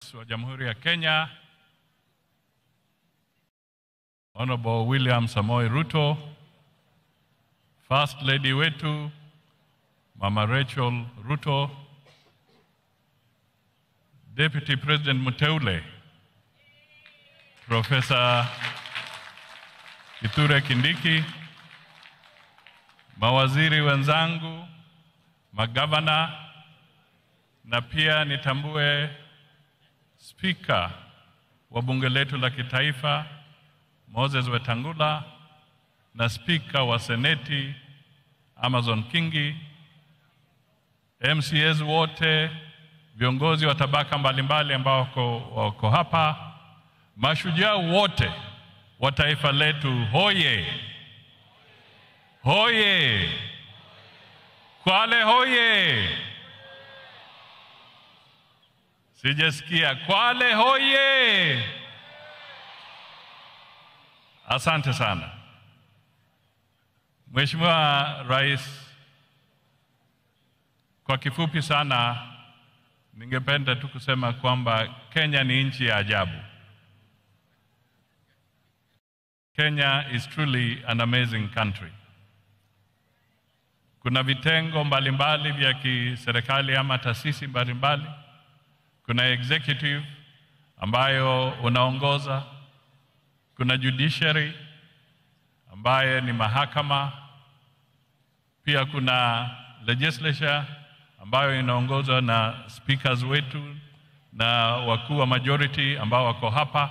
wa Jamhuri ya Kenya Honorable William Samoei Ruto, First Lady wetu Mama Rachel Ruto, Deputy President Muteule Profesa Kithure Kindiki, mawaziri wenzangu, magavana na pia nitambue spika wa bunge letu la kitaifa Moses Wetangula na spika wa seneti Amazon Kingi, MCAs wote, viongozi wa tabaka mbalimbali ambao wako, wako hapa, mashujaa wote wa taifa letu, hoye hoye! Kwale hoye! Sijasikia. Kwale hoye! Asante sana Mheshimiwa Rais, kwa kifupi sana ningependa tu kusema kwamba Kenya ni nchi ya ajabu. Kenya is truly an amazing country. Kuna vitengo mbalimbali vya kiserikali ama taasisi mbalimbali. Kuna executive ambayo unaongoza, kuna judiciary ambaye ni mahakama, pia kuna legislature ambayo inaongozwa na speakers wetu na wakuu wa majority ambao wako hapa,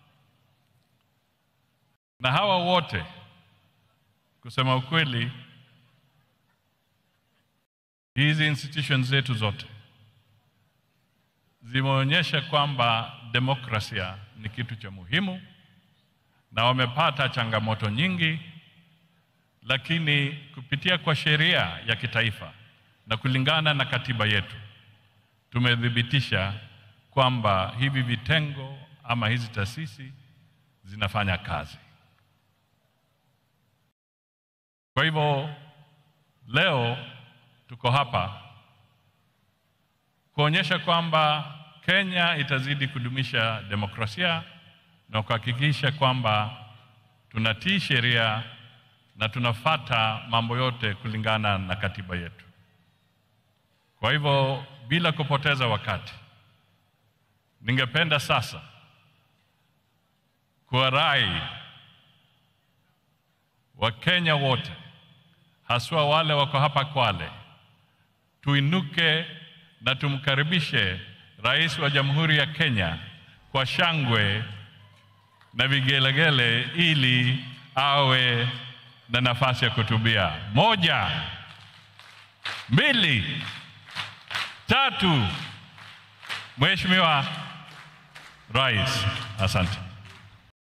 na hawa wote kusema ukweli, hizi institutions zetu zote zimeonyesha kwamba demokrasia ni kitu cha muhimu, na wamepata changamoto nyingi, lakini kupitia kwa sheria ya kitaifa na kulingana na katiba yetu tumethibitisha kwamba hivi vitengo ama hizi taasisi zinafanya kazi. Kwa hivyo leo tuko hapa kuonyesha kwamba Kenya itazidi kudumisha demokrasia na kuhakikisha kwamba tunatii sheria na tunafata mambo yote kulingana na katiba yetu. Kwa hivyo bila kupoteza wakati, ningependa sasa kuwarai Wakenya wote haswa wale wako hapa Kwale, tuinuke na tumkaribishe Rais wa Jamhuri ya Kenya kwa shangwe na vigelegele ili awe na nafasi ya kutubia. Moja, mbili, tatu. Mheshimiwa Rais, asante.